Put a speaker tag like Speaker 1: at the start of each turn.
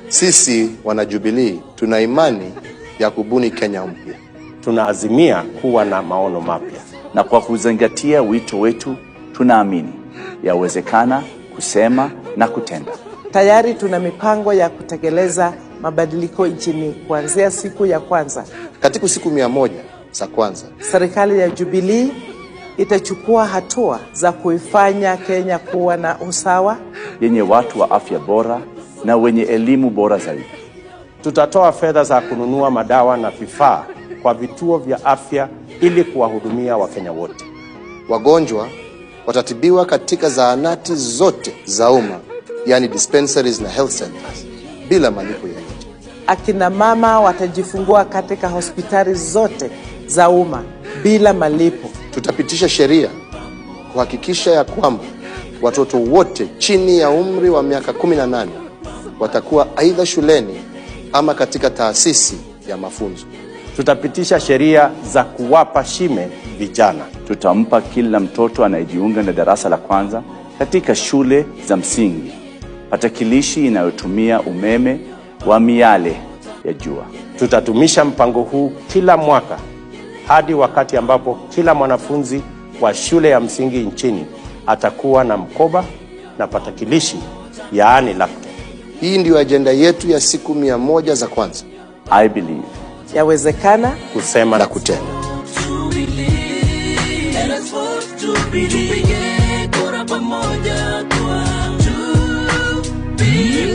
Speaker 1: Sisi wanajubilii tuna imani ya kubuni Kenya mpya.
Speaker 2: Tunaazimia kuwa na maono mapya.
Speaker 3: na kwa kuzingatia wito wetu tunaamini yawezekana kusema na kutenda.
Speaker 4: Tayari tuna mipango ya kutekeleza mabadiliko nchini kuanzia siku ya kwanza.
Speaker 1: Katika siku mia moja za kwanza,
Speaker 4: Serikali ya Jubilee itachukua hatua za kuifanya Kenya kuwa na usawa,
Speaker 3: yenye watu wa afya bora na wenye elimu bora zaidi.
Speaker 2: Tutatoa fedha za kununua madawa na vifaa kwa vituo vya afya ili kuwahudumia Wakenya wote.
Speaker 1: wagonjwa watatibiwa katika zahanati zote za umma, yani dispensaries na health centers, bila malipo yoyote.
Speaker 4: akina mama watajifungua katika hospitali zote za umma bila malipo.
Speaker 1: Tutapitisha sheria kuhakikisha ya kwamba watoto wote chini ya umri wa miaka 18 watakuwa aidha shuleni ama katika taasisi ya mafunzo.
Speaker 2: Tutapitisha sheria za kuwapa shime vijana.
Speaker 3: Tutampa kila mtoto anayejiunga na darasa la kwanza katika shule za msingi patakilishi inayotumia umeme wa miale ya jua.
Speaker 2: Tutatumisha mpango huu kila mwaka hadi wakati ambapo kila mwanafunzi wa shule ya msingi nchini atakuwa na mkoba na patakilishi, yaani laptop.
Speaker 1: Hii ndiyo ajenda yetu ya siku mia moja za kwanza
Speaker 3: I believe
Speaker 4: Yawezekana
Speaker 2: Kusema
Speaker 1: na
Speaker 2: na
Speaker 1: kutenda.
Speaker 5: Let us vote Jubilee. Tupige kura pamoja kwa Jubilee.